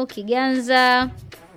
Kiganza.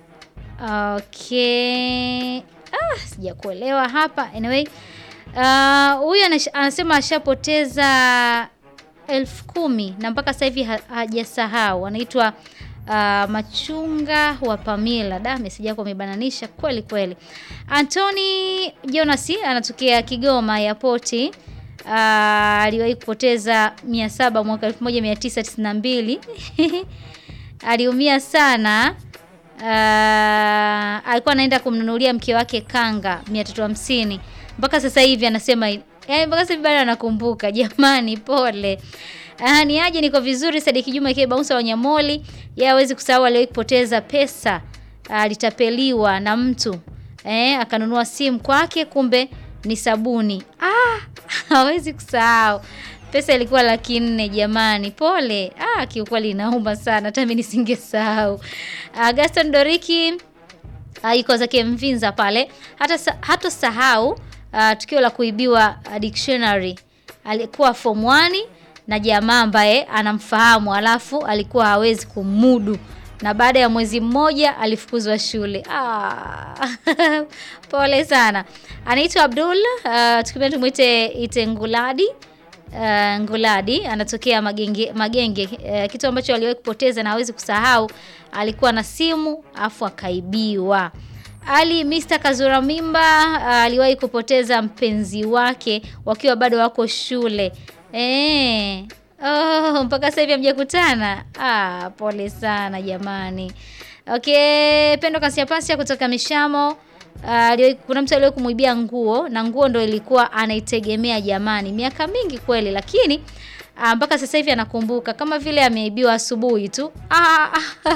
Okay. Ah, sijakuelewa hapa. Anyway, ah, huyu anash- anasema ashapoteza elfu kumi na mpaka sasa hivi ha- hajasahau. Anaitwa ah, Machunga wa Pamila. Da, meseji yako amebananisha kweli kweli. Anthony Jonas anatokea Kigoma Airport. Ah, aliwahi kupoteza 700 mwaka 1992. Aliumia sana. Ah, alikuwa anaenda kumnunulia mke wake kanga 350 mpaka sasa hivi anasema yaani mpaka sasa hivi bado anakumbuka. Jamani, pole. Ah, ni aje, niko vizuri. Sadiki Juma ikiwa bouncer wa Nyamoli, yeye hawezi kusahau aliwahi kupoteza pesa, alitapeliwa na mtu eh, akanunua simu kwake, kumbe ni sabuni. Ah, hawezi kusahau. Pesa ilikuwa laki nne jamani, pole. Ah, kiukweli inauma sana, hata mimi nisingesahau. Ah, Gaston Doriki ah, iko zake Mvinza pale, hata sa- hatosahau ah, tukio la kuibiwa ah, dictionary. Alikuwa form 1 na jamaa ambaye anamfahamu, alafu alikuwa hawezi kumudu na baada ya mwezi mmoja alifukuzwa shule. Ah, pole sana. Anaitwa Abdul, uh, tukipenda tumwite Itenguladi. Uh, Nguladi anatokea Magenge, Magenge. Uh, kitu ambacho aliwahi kupoteza na hawezi kusahau, alikuwa na simu afu akaibiwa. Ali Mr. Kazura Mimba uh, aliwahi kupoteza mpenzi wake wakiwa bado wako shule. Eh. Oh, mpaka sasa hivi hamjakutana. Ah, pole sana jamani. Okay, Pendo Kasiapasia kutoka Mishamo. Uh, aliwahi- kuna mtu aliwahi kumwibia nguo na nguo ndo ilikuwa anaitegemea jamani, miaka mingi kweli, lakini uh, mpaka sasa hivi anakumbuka kama vile ameibiwa asubuhi tu. Ah,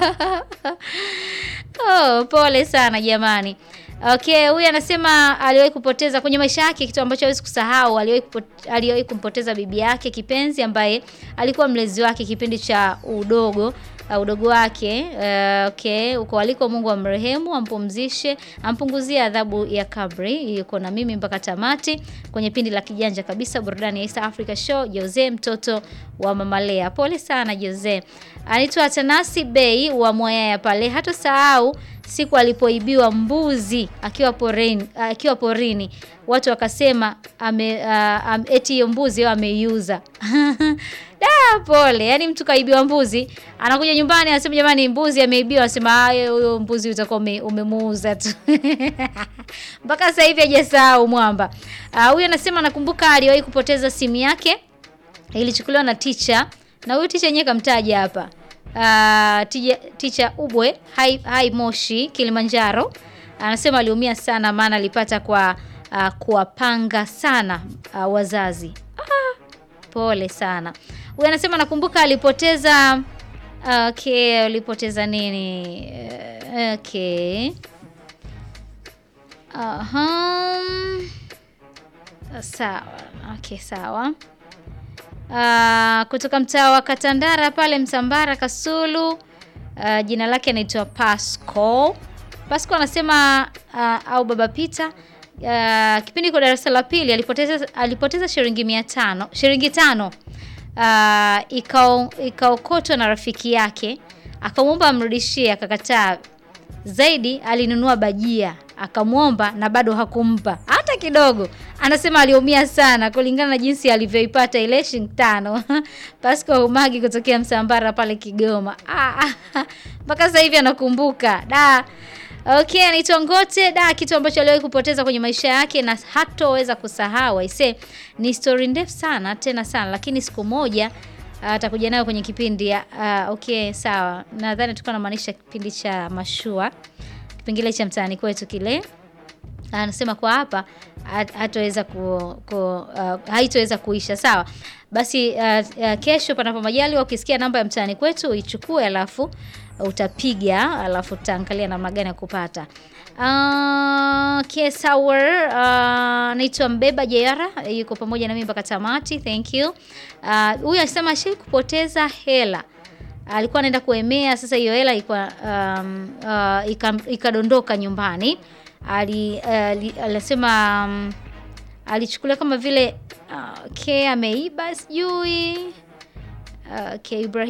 oh, pole sana jamani. Okay, huyu anasema aliwahi kupoteza kwenye maisha yake kitu ambacho hawezi kusahau. Aliwahi kupo- aliwahi kumpoteza bibi yake kipenzi ambaye alikuwa mlezi wake kipindi cha udogo uh, udogo wake. Uh, okay, uko aliko, Mungu amrehemu, ampumzishe, ampunguzie adhabu ya kabri. Yuko na mimi mpaka tamati kwenye pindi la kijanja kabisa, burudani ya East Africa Show. Jose mtoto wa Mama Lea, pole sana Jose. Anaitwa Tanasi Bey wa Mwayaya pale, hatosahau siku alipoibiwa mbuzi akiwa porini, akiwa porini watu wakasema ame, uh, am, eti hiyo mbuzi yeye ameiuza. Da, pole. Yaani mtu kaibiwa mbuzi, anakuja nyumbani anasema jamani, mbuzi ameibiwa, anasema haya, huyo mbuzi utakuwa ume, umemuuza tu. Mpaka sasa hivi hajasahau mwamba. Ah, Huyu anasema nakumbuka aliwahi kupoteza simu yake ilichukuliwa na ticha na huyu ticha yenyewe kamtaja hapa. Uh, tija, ticha Ubwe hai, hai Moshi Kilimanjaro anasema aliumia sana maana alipata kwa uh, kuwapanga sana uh, wazazi. Ah, pole sana. Huyu anasema nakumbuka alipoteza okay, alipoteza nini? Eh, Okay. Aha. Sawa. Okay, sawa. Uh, kutoka mtaa wa Katandara pale Msambara Kasulu. Uh, jina lake anaitwa Pasco. Pasco anasema uh, au Baba Peter uh, kipindi kwa darasa la pili alipoteza alipoteza shilingi mia tano shilingi tano uh, ikao ikaokotwa na rafiki yake akamwomba amrudishie, akakataa. Zaidi alinunua bajia akamwomba na bado hakumpa hata kidogo. Anasema aliumia sana kulingana na jinsi alivyoipata ile shilingi tano. Pasco Umagi kutokea Msambara pale Kigoma. Ah, ah, mpaka sasa hivi anakumbuka da. Okay, anaitwa Ngote da, kitu ambacho aliwahi kupoteza kwenye maisha yake na hatoweza kusahau. Aise, ni story ndefu sana tena sana, lakini siku moja atakuja nayo kwenye kipindi ya uh, okay sawa. Nadhani tulikuwa namaanisha kipindi cha mashua, kipengele cha mtaani kwetu kile. Anasema kwa hapa hat- hatoweza ku, ku uh, haitoweza kuisha. Sawa basi, uh, uh, kesho panapo majaliwa, ukisikia namba ya mtaani kwetu uichukue, alafu utapiga, alafu tutaangalia namna gani ya kupata. Uh, okay, sawa. Uh, naitwa Mbeba Jayara yuko pamoja na mimi mpaka tamati. Thank you. Uh, huyu anasema ashai kupoteza hela alikuwa anaenda kuemea. Sasa hiyo hela ilikuwa um, uh, ika- ikadondoka nyumbani. Ali- ali- alisema um, alichukulia kama vile uh, okay, ameiba sijui uh, okay, Ibrahim